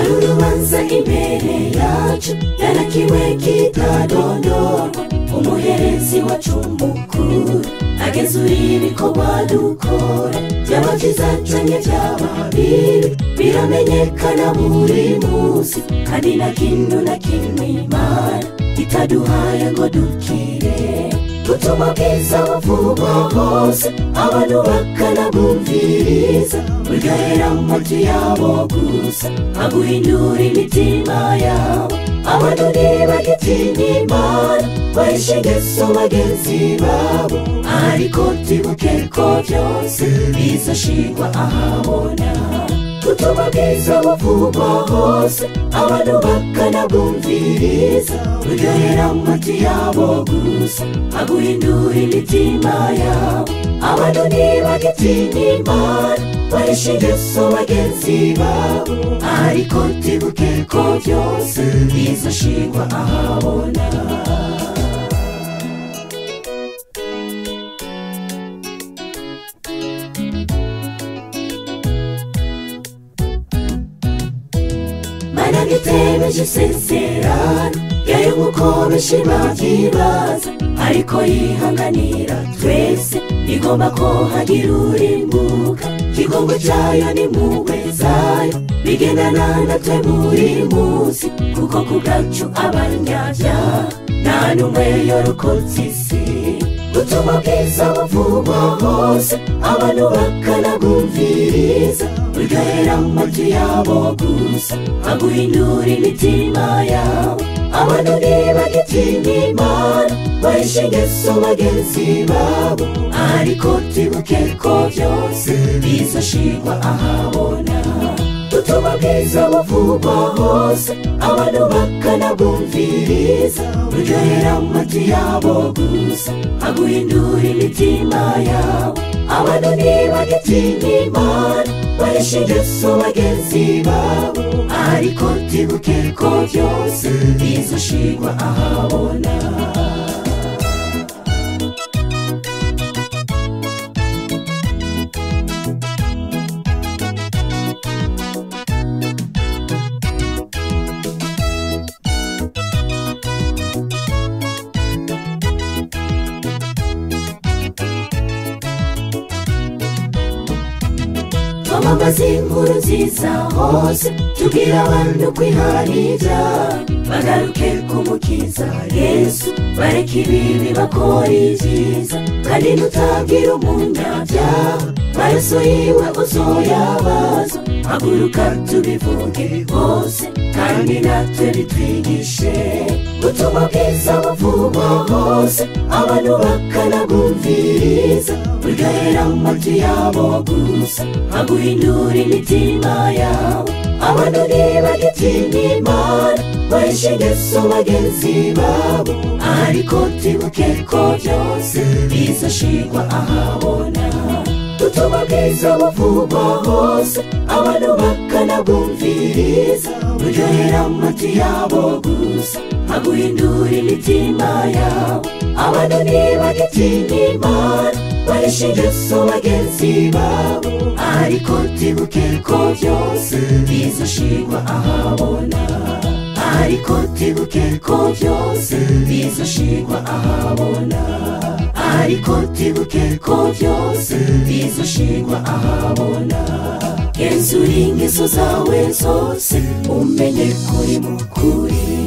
kiza imbere yacu yarakiwe kitadondorwa umuherezi wacu mukuru agenzura ibikorwa dukora byaba byiza cyane byaba bibi biramenyekana buri munsi kandi nta kintu na kimwe imana itaduhaye ngo dukire gutuma bwiza buvugwa hose abantu bakanabwumviriza bugahera amatu yabo gusa aguhindura imitima yabo abantu ntibagitinya imana bahishe yesu bagenzi babo ariko tibuke ko byose bizashingwa ahabona gutuma bwiza buvugwa hose abantu bakanabwumviriza bugahera amatu yabo gusa aguhindura imitima yabo abantu ntibagitinya imana bahishe yesu bagenzi babo ariko tibuke ko byose bizashingwa ahabona mana ngitebeje iseserano yayo nk'uko benshi babyibaza ariko yihanganira twese igomba ko hagira urimbuka ikigongo cyayo n'impuhwe zayo bigendana natwe buri munsi kuko ku bwacu abanyabyaha nta n'umwe yorokotse isi gutuma bwiza buvugwa hose abantu bakanabwumviriza bugahera amatu yabo gusa aguhindura imitima yabo abantu ntibagitinya imana bahishe ingeso bagenzi babo ariko tibuke ko byose bizashingwa ahabona gutuma bwiza buvugwa hose abantu bakanabwumviriza buryohera amatu yabo gusa aguhindura imitima yabo abantu ntibagitinya imana bahishe ingeso bagenzi babo ariko tibuke ko byose bizashingwa ahabona twamamaza inkuru nziza hose tubwira abantu kwiharira bagaruke ku mukiza yesu bareke ibibi bakora ibyiza kandi nutabwira umunyabyaha maraso yiwe uzoyabaza haguruka tubivuge hose kandi natwe bitwigishe gutuma bwiza buvugwa hose abantu bakanabwumviriza buryohera amatu yabo gusa aguhindura imitima yabo abantu ntibagitinya imana bahishe ingeso bagenzi babo ariko tibuke ko byose bizashingwa ahabona gutuma bwiza buvugwa hose abantu bakanabwumviriza buryohera amatu yabo gusa aguhindura imitima yabo abantu ntibagitinya imana bahishe ingeso bagenzi babo ariko tibuke ko byose bizashingwa ahabona ariko tibuke ko byose bizashingwa ahabona ariko tibuke ko byose bizashingwa ahabona genzura ingeso zawe zose umenye kuri mukuri